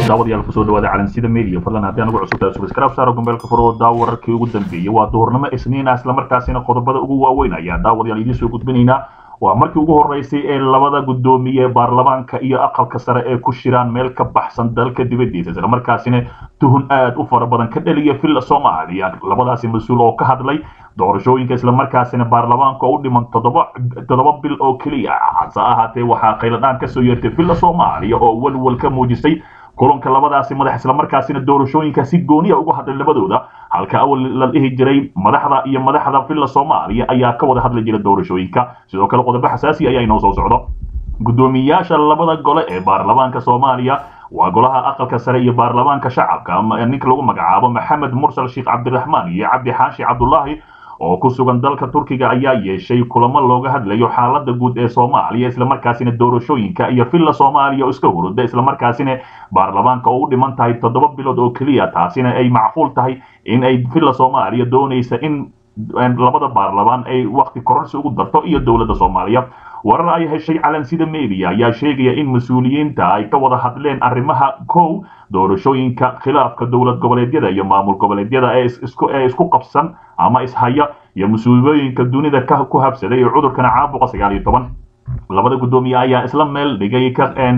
daawadayaal kusoo dhawaada calansida media fadlan haddii anagu cusub tahay subscribe saaro gombeelka furo daa wararkii ugu dambeeyey waa duhurnimo isniin ah islamarkaasina qodobada ugu waaweyn ayaa daawadayaal idiin soo gudbinaynaa waa markii ugu horeysay ee labada guddoomiye baarlamaanka iyo aqalka sare ee ku shiraan meel ka baxsan dalka dibadiisa islamarkaasina tuhun aad u fara badan ka dhaliya villa soomaaliya labadaasi mas-uul oo ka hadlay doorashooyinka islamarkaasina baarlamaanka oo u dhiman toddoba bil oo keliya hase ahaatee waxaa qayladhaan kasoo yeertay villa soomaaliya oo walwal ka muujisay kulanka labadaasi madax islamarkaasina doorashooyinka si gooniya uga hadlay labadooda halka awal la dhihi jiray madaxda iyo madaxda villa soomaaliya ayaa ka wada hadli jira doorashooyinka sidoo kale qodobo xasaasi ayaa inoo soo socdo guddoomiyayaasha labada gole ee baarlamaanka soomaaliya waa golaha aqalka sare iyo baarlamaanka shacabka ninka lagu magacaabo maxamed mursal sheekh cabdiraxmaan iyo cabdi xaashi cabdulaahi oo ku sugan dalka turkiga ayaa yeeshay kulamo looga hadlayo xaalada guud ee soomaaliya islamarkaasina doorashooyinka iyo villa soomaaliya oo iska huruda islamarkaasina baarlamaanka oo u dhiman tahay toddoba bilood oo keliya taasina ay macquul tahay in ay villa soomaaliya doonaysa in labada baarlamaan ay wakti kororsi ugu darto iyo dowladda soomaaliya warar ay heshay calansida media ayaa sheegaya in mas-uuliyiinta ay ka wada hadleen arrimaha kow doorashooyinka khilaafka dowlad goboleedyada iyo maamul goboleedyada ee isku qabsan ama ishaya iyo mas-uuliyooyinka dunida ku habsaday ee cudurkana caabuqa sagaal iyo toban labada guddoomiye ayaa isla meel dhigay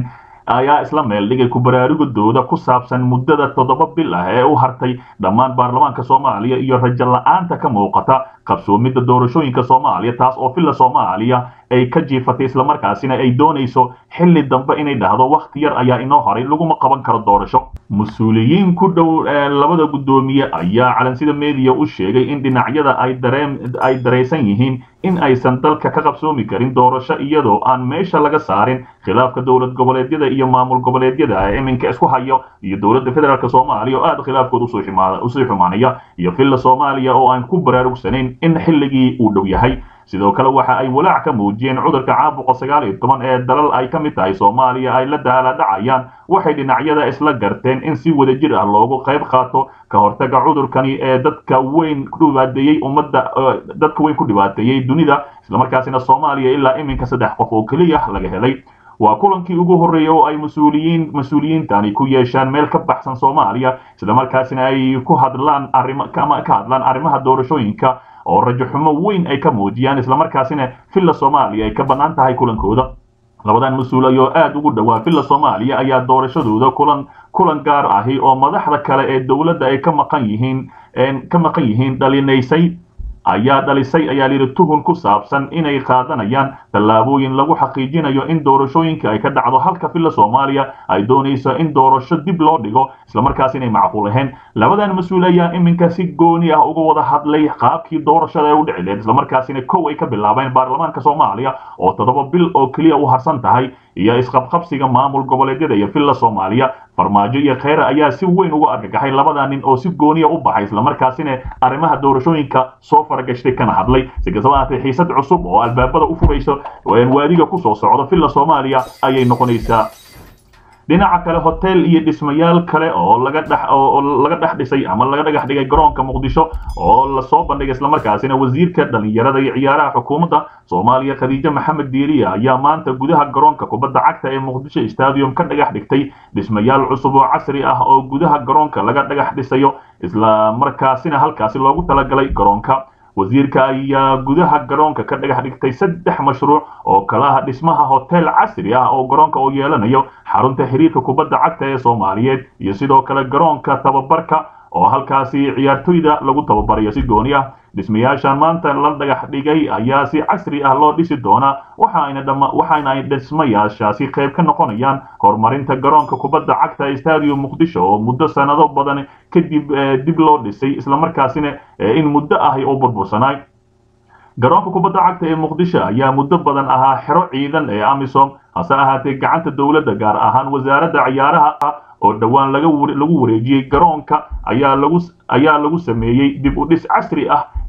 ayaa isla meel dhigay ku baraarugidooda ku saabsan muddada toddoba bil ah ee u hartay dhammaan baarlamaanka soomaaliya iyo rajo la-aanta ka muuqata qabsoomidda doorashooyinka soomaaliya taas oo villa soomaaliya ay ka jiifatay islamarkaasina ay doonayso xilli dambe inay dhahdo wakhti yar ayaa inoo horay laguma qaban karo doorasho mas-uuliyiin ku dhow labada guddoomiye ayaa calansida media u sheegay in dhinacyada ay dareen ay daraysan yihiin in aysan dalka ka qabsoomi karin doorasho iyadoo aan meesha laga saarin khilaafka dowlad goboleedyada iyo maamul goboleedyada ee iminka isku hayo iyo dowladda federaalk soomaaliya oo aad khilaafkood usii xumaanaya iyo villa soomaaliya oo aan ku baraarugsanayn in xilligii uu dhow yahay sidoo kale waxa ay walaac ka muujiyeen cudurka caabuqa sagaal iyo toban ee dalal ay ka mid tahay soomaaliya ay la daaladhacayaan waxay dhinacyada isla garteen in si wadajir ah loogu qayb qaato ka hortaga cudurkani ee dadka weyn ku dhibaateeyey ummadda dadka weyn ku dhibaateeyey dunida islamarkaasina soomaaliya ilaa iminka saddex qof oo keliya laga helay waa kulankii ugu horreeyay oo ay mas-uuliyiin mas-uuliyiintani ku yeeshaan meel ka baxsan soomaaliya islamarkaasina ay ku hadlaan arima ka hadlaan arrimaha doorashooyinka oo rajo xumo weyn ay ka muujiyaan islamarkaasina villa soomaaliya ay ka bannaan tahay kulankooda labadan mas-uul ayoo aada ugu dhowaa villa soomaaliya ayaa doorashadooda kulan kulan gaar ahi oo madaxda kale ee dowladda ay ka maqan yihiin ka maqan yihiin dhalinaysay ayaa dhalisay ayaa layidhi tuhun ku saabsan inay qaadanayaan tallaabooyin lagu xaqiijinayo in doorashooyinka ay ka dhacdo halka villa soomaaliya ay doonayso in doorasho dib loo dhigo islamarkaas inay macquul ahayn labadan mas-uul ayaa iminka si gooni ah uga wada hadlay qaabkii doorashada ee u dhici leed islamarkaasina kow ay ka bilaabeen baarlamaanka soomaaliya oo toddoba bil oo keliya u harsan tahay iyo isqabqabsiga maamul goboleedyada iyo villa soomaaliya farmaajo iyo kheyre ayaa si weyn uga argagaxay labada nin oo si gooniya u baxay islamarkaasina arrimaha doorashooyinka soo faragashtay kana hadlay si kastaba ahaatee xiisad cusub oo albaabada u furayso waadiga kusoo socdo villa soomaaliya ayay noqonaysaa dhinaca kale hotel iyo dhismayaal kale oo laga dhex oo laga dhex dhisay ama laga dhagax dhigay garoonka muqdisho oo lasoo bandhigay islamarkaasina wasiirka dhalinyarada iyo ciyaaraha xukuumadda soomaaliya khadiijo maxamed diiriya ayaa maanta gudaha garoonka kubadda cagta ee muqdisho stadium ka dhagax dhigtay dhismayaal cusub oo casri ah oo gudaha garoonka laga dhagax dhisayo islamarkaasina halkaasi loogu talagalay garoonka wasiirka ayaa gudaha garoonka ka dhagax dhigtay saddex mashruuc oo kalaha dhismaha hotel casri ah oo garoonka uu yeelanayo xarunta xiriirka kubadda cagta ee soomaaliyeed iyo sidoo kale garoonka tababarka oo halkaasi ciyaartoyda lagu tababarayo si gooni ah dhismayaashan maanta la dhagax dhigay ayaa si casri ah loo dhisi doonaa waxaana ay dhismayaashaasi qayb ka noqonayaan horumarinta garoonka kubadda cagta stadium muqdisho oo muddo sanado badan kadib dib loo dhisay islamarkaasina in muddo ahi oo burbursanaay garoonka kubadda cagta ee muqdisho ayaa muddo badan ahaa xero ciidan ee amisom hase ahaatee gacanta dowladda gaar ahaan wasaaradda ciyaaraha oo dhowaan lagu wareejiyey garoonka ayaa lagu ayaa lagu sameeyey dib u dhis casri ah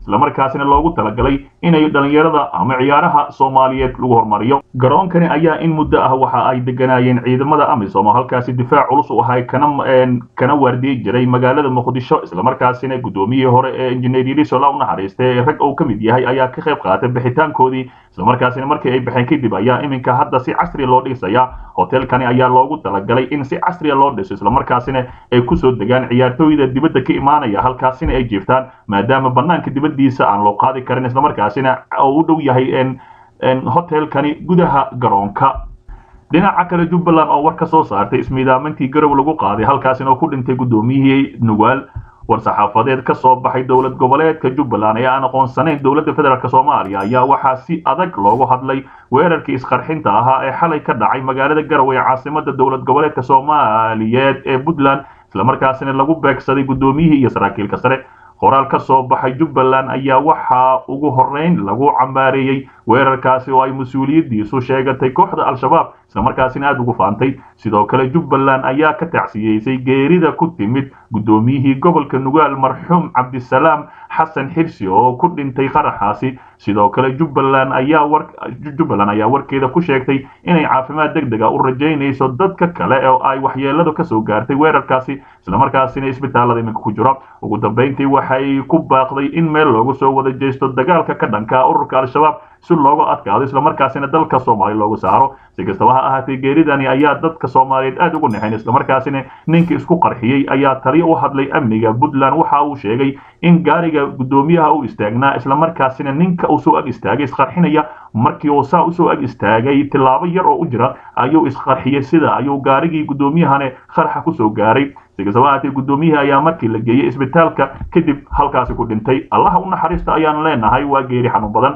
islamarkaasina loogu talagalay inay dhalinyarada ama ciyaaraha soomaaliyeed lagu hormariyo garoonkani ayaa in muddo ah waxa ay deganaayeen ciidamada amisom oo halkaasi difaac culus u ahay kana kana waardiyi jiray magaalada muqdisho islamarkaasina guddoomiyihii hore ee injineer yariso la u naxariistay ee rag uu ka mid yahay ayaa ka qayb qaatay bixitaankoodii islamarkaasina markii ay baxeen kadib ayaa iminka hadda si casriya loo dhisaya hotelkani ayaa loogu talagalay in si casriya loo dhiso islamarkaasina ay kusoo degaan ciyaartooyda dibadda ka imaanaya halkaasina ay jiiftaan maadaama banaanka dibaddiisa aan loo qaadi karin islamarkaasina uu u dhow yahay hotelkani gudaha garoonka dhinaca kale jubbaland oo war ka soo saartay ismiidaamintii garow lagu qaaday halkaasina oo ku dhintay guddoomiyihii nugaal war-saxaafadeed ka soo baxay dowlad goboleedka jubbaland ee aan aqoonsanayn dowladda federaalk soomaaliya ayaa waxaa si adag loogu hadlay weerarkii isqarxinta ahaa ee xalay ka dhacay magaalada garowe ee caasimada dowlad goboleedka soomaaliyeed ee puntland islamarkaasina lagu beegsaday guddoomiyihii iyo saraakiilka sare qoraal ka soo baxay jubbaland ayaa waxaa ugu horreyn lagu cambaareeyey weerarkaasi oo ay mas-uuliyaddiisu sheegatay kooxda al-shabaab islamarkaasina aada ugu faantay sidoo kale jubbaland ayaa ka tacsiyeysay geerida ku timid guddoomiyihii gobolka nugaal marxuum cabdisalaam xasan xirsi oo ku dhintay qaraxaasi sidoo kale jubbaland ayaa war jubbaland ayaa warkeeda ku sheegtay inay caafimaad deg dega u rajaynayso dadka kale oo ay waxyeeladu kasoo gaartay weerarkaasi islamarkaasina isbitaalada iminka ku jira ugu dambeyntii waxay ku baaqday in meel loogu soo wada jeesto dagaalka ka dhanka ururka al-shabaab si looga adkaado islamarkaasina dalka soomaaliya looga saaro si kastaba ha ahaatee geeridani ayaa dadka soomaaliyeed aada ugu nexayn islamarkaasina ninkii isku qarxiyey ayaa taliya u hadlay amniga puntland waxa uu sheegay in gaariga guddoomiyaha u istaagnaa islamarkaasina ninka uu soo ag istaagay isqarxinaya markii uu saa usoo ag istaagay tilaabo yar oo u jira ayuu isqarxiyey sida ayuu gaarigii guddoomiyahane qarxa kusoo gaaray si kastaba ahaatee guddoomiyihii ayaa markii la geeyey isbitaalka kadib halkaasi ku dhintay allaha u naxariista ayaan leenahay waa geeri xanuun badan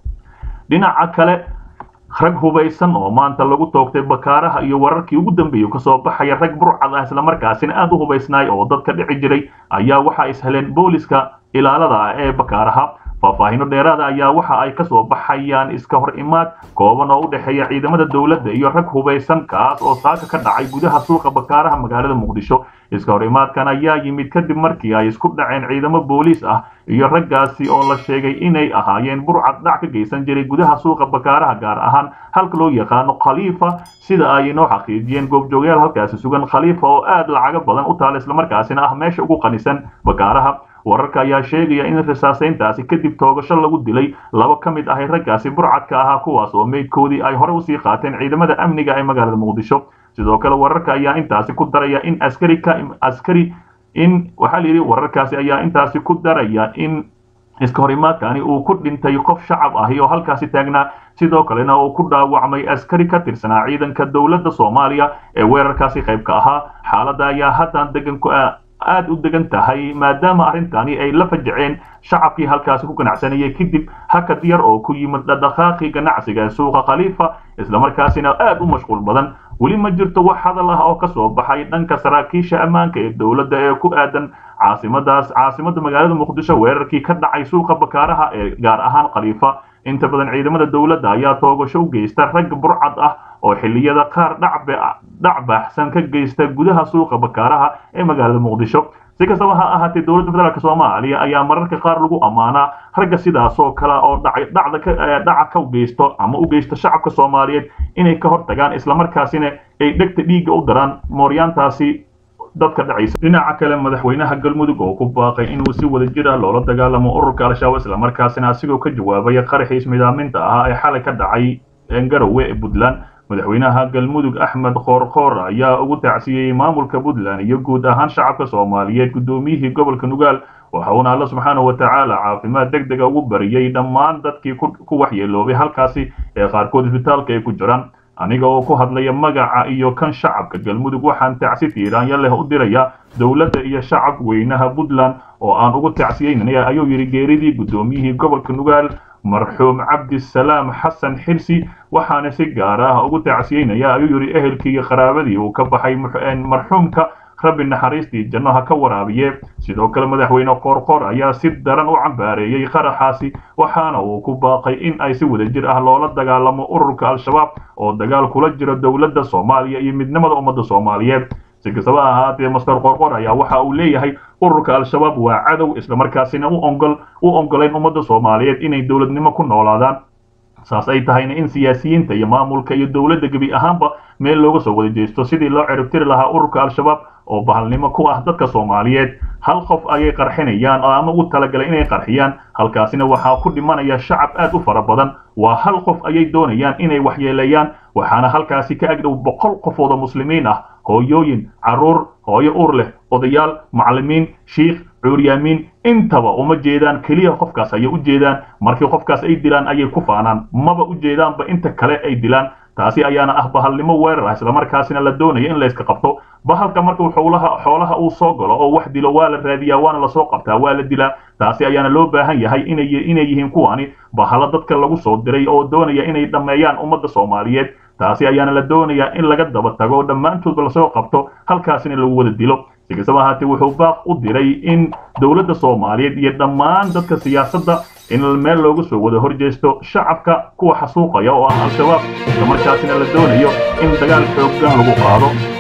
dhinaca kale rag hubaysan oo maanta lagu toogtay bakaaraha iyo wararkii ugu dambeeyey kasoo baxaya rag burcad ah islamarkaasina aada u hubaysnaay oo dadka dhici jiray ayaa waxa isheleen booliska ilaalada ah ee bakaaraha faahfaahino dheeraada ayaa waxa ay kasoo baxayaan iska hor imaad kooban oo u dhexeeya ciidamada dowladda iyo rag hubaysan kaas oo saaka ka dhacay gudaha suuqa bakaaraha magaalada muqdisho iska hor imaadkan ayaa yimid kadib markii ay isku dhaceen ciidamo booliis ah iyo raggaasi oo la sheegay inay ahaayeen burcad dhac ka geysan jiray gudaha suuqa bakaaraha gaar ahaan halka loo yaqaano khaliifa sida ay inoo xaqiijiyeen goobjoogyaal halkaasi sugan khaliifa oo aada lacago badan u taala islamarkaasina ah meesha ugu qanisan bakaaraha wararka ayaa sheegaya in risaasayntaasi kadib toogasho lagu dilay laba ka mid ahay raggaasi burcadka ahaa kuwaas oo meydkoodii ay hore usii qaateen ciidamada amniga ee magaalada muqdisho sidoo kale wararka ayaa intaasi ku daraya in askari ka askari in waxaa la yidhi wararkaasi ayaa intaasi ku daraya in iska horimaadkani uu ku dhintay qof shacab ahi oo halkaasi taagnaa sidoo kalena uu ku dhaawacmay askari ka tirsanaa ciidanka dowladda soomaaliya ee weerarkaasi qayb ka ahaa xaaladda ayaa haddaan degan ku aada u degan tahay maadaama arrintani ay la fajaceen shacabkii halkaasi ku ganacsanayay kadib hakad yar oo ku yimid dhadhaqaaqii ganacsiga ee suuqa khaliifa islamarkaasina aada u mashquul badan weli ma jirto wax hadal ah oo kasoo baxay dhanka saraakiisha ammaanka ee dowladda ee ku aadan caasimadaas caasimada magaalada muqdisho weerarkii ka dhacay suuqa bakaaraha ee gaar ahaan khaliifa inta badan ciidamada dowladda ayaa toogasho u geysta rag burcad ah oo xilliyada qaar dhac baaxsan ka geysta gudaha suuqa bakaaraha ee magaalada muqdisho si kastaba ha ahaatee dowladda federaalk soomaaliya ayaa mararka qaar lagu ammaanaa ragga sidaasoo kale oo dhaca ka geysto ama u geysta shacabka soomaaliyeed inay ka hor tagaan islamarkaasina ay dhegta dhiigga u daraan mooryaantaasi dadka dhacaysa dhinaca kale madaxweynaha galmudug oo ku baaqay inuu si wada jir ah loola dagaalamo ururka al-shabaab islamarkaasina asigoo ka jawaabaya qaraxii ismidaaminta ahaa ee xalay ka dhacay garowe ee puntland madaxweynaha galmudug axmed koorkoor ayaa ugu tacsiyeyey maamulka puntland iyo guud ahaan shacabka soomaaliyeed guddoomiyihii gobolka nugaal waxa uuna alla subxaanahu watacaala caafimaad deg dega ugu bariyey dhammaan dadkii ku waxyeeloobay halkaasi ee qaarkood isbitaalka ay ku jiraan aniga oo ku hadlaya magaca iyo kan shacabka galmudug waxaan tacsi tiiraanya leh u diraya dowladda iyo shacab weynaha puntland oo aan ugu tacsiyeynaya ayuu yidhi geeridii guddoomiyihii gobolka nugaal marxuum cabdisalaam xasan xirsi waxaana si gaar ah ugu tacsiyeynaya ayuu yidhi ehelkii iyo qaraabadii uu ka baxay marxuumka rabbi naxariistii janno ha ka waraabiye sidoo kale madaxweyne qoorqoor ayaa si daran u cambaareeyey qaraxaasi waxaana uu ku baaqay in ay si wadajir ah loola dagaalamo ururka al-shabaab oo dagaal kula jiro dowladda soomaaliya iyo midnimada ummadda soomaaliyeed si kastaba ahaatee master qorqor ayaa waxa uu leeyahay ururka al-shabaab waa cadow islamarkaasina u ongol u ongolayn ummadda soomaaliyeed inay dowladnimo ku noolaadaan saas ay tahayna in siyaasiyiinta iyo maamulka iyo dowladda gebi ahaanba meel looga soo wada jeesto sidii loo ciribtiri lahaa ururka al-shabaab oo bahalnimo ku ah dadka soomaaliyeed hal qof ayay qarxinayaan oo ama u talagalay inay qarxiyaan halkaasina waxaa ku dhimanaya shacab aad u fara badan waa hal qof ayay doonayaan inay waxyeeleeyaan waxaana halkaasi ka agdhow boqol qofood oo muslimiin ah hooyooyin carruur hooyo uur leh odayaal macallimiin shiikh cuuryaamiin intaba uma jeedaan keliya qofkaas ayay u jeedaan markii qofkaas ay dilaan ayay ku faanaan maba u jeedaanba inta kale ay dilaan taasi ayaana ah bahalnimo weerar ah islamarkaasina la doonaya in layska qabto bahalka markuu xoolaha xoolaha uu soo galo oo wax dilo waa la raadiyaa waana lasoo qabtaa waa la dilaa taasi ayaana loo baahan yahay inay inay yihiin kuwani bahalo dadka lagu soo diray oo doonaya inay dhammeeyaan ummadda soomaaliyeed taasi ayaana la doonayaa in laga daba tago oo dhammaantoodba lasoo qabto halkaasina lagu wada dilo si kastaba ahaatee wuxuu baaq u diray in dowladda soomaaliyeed iyo dhammaan dadka siyaasadda in meel looga soo wada horjeesto shacabka kuwa xasuuqaya oo ah al-shabaab islamarkaasina la doonayo in dagaal xooggan lagu qaado